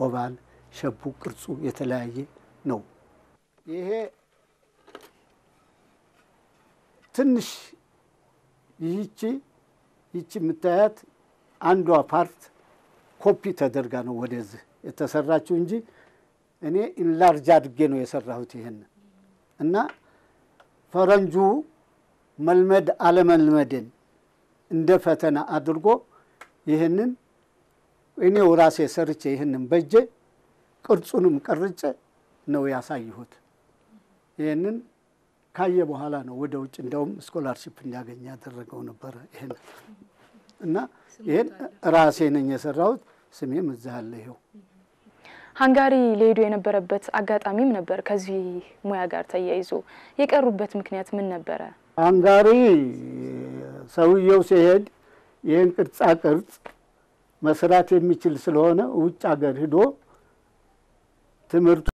ኦቫል ሸቡ ቅርጹ የተለያየ ነው። ይሄ ትንሽ ይህቺ ይቺ የምታያት አንዷ ፓርት ኮፒ ተደርጋ ነው ወደዚህ የተሰራችው እንጂ እኔ ኢንላርጅ አድርጌ ነው የሰራሁት ይህን እና ፈረንጁ መልመድ አለመልመድን እንደ ፈተና አድርጎ ይህንን እኔው ራሴ ሰርቼ ይህንን በጄ ቅርጹንም ቀርጬ ነው ያሳየሁት። ይህንን ካየ በኋላ ነው ወደ ውጭ እንደውም ስኮላርሽፕ እንዲያገኝ ያደረገው ነበረ። ይህን እና ይህን ራሴ ነኝ የሰራሁት። ስሜም እዛ አለ ይኸው። ሃንጋሪ ሊሄዱ የነበረበት አጋጣሚም ነበር። ከዚህ ሙያ ጋር ተያይዞ የቀሩበት ምክንያት ምን ነበረ? ሃንጋሪ ሰውየው ሲሄድ ይህን ቅርጻ ቅርጽ መስራት የሚችል ስለሆነ ውጭ ሀገር ሂዶ ትምህርቱ